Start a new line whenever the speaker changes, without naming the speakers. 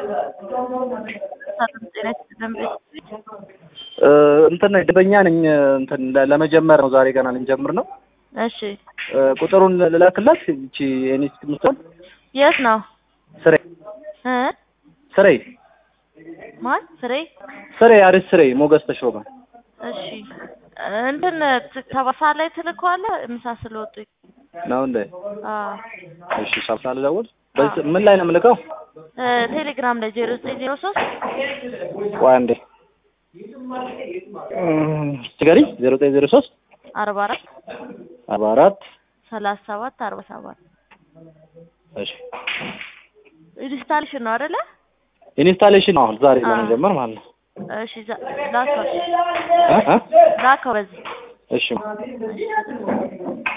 እንትን ደንበኛ ነኝ። እንትን ለመጀመር ነው ዛሬ ገና ልንጀምር ነው።
እሺ
ቁጥሩን ልላክላት። እቺ እኔ ምትሆን
የት ነው
ስሬ
እ
ስሬ
ማን ፍሬ?
ስሬ አሪፍ ስሬ ሞገስ ተሾመ
እሺ እንትን ከባሳ ላይ ትልከዋለህ ምሳ ስለወጡ
ነው እንዴ?
አዎ
እሺ ሳብሳ ልደውል። በዚህ ምን ላይ ነው የምልከው?
እ ቴሌግራም ላይ ዜሮ ዘጠኝ ዜሮ ሶስት
ቆይ አንዴ ትገሪ ዜሮ ዘጠኝ ዜሮ ሶስት
አርባ አራት
አርባ አራት
ሰላሳ ሰባት አርባ ሰባት
እሺ
ኢንስታሌሽን ነው አይደለ?
ኢንስታሌሽን ነው አሁን ዛሬ
አዎ።
ለመጀመር ማለት ነው።
እሺ ዛ- ላከው
እ እ
ላከው በዚህ
እሺ
እሺ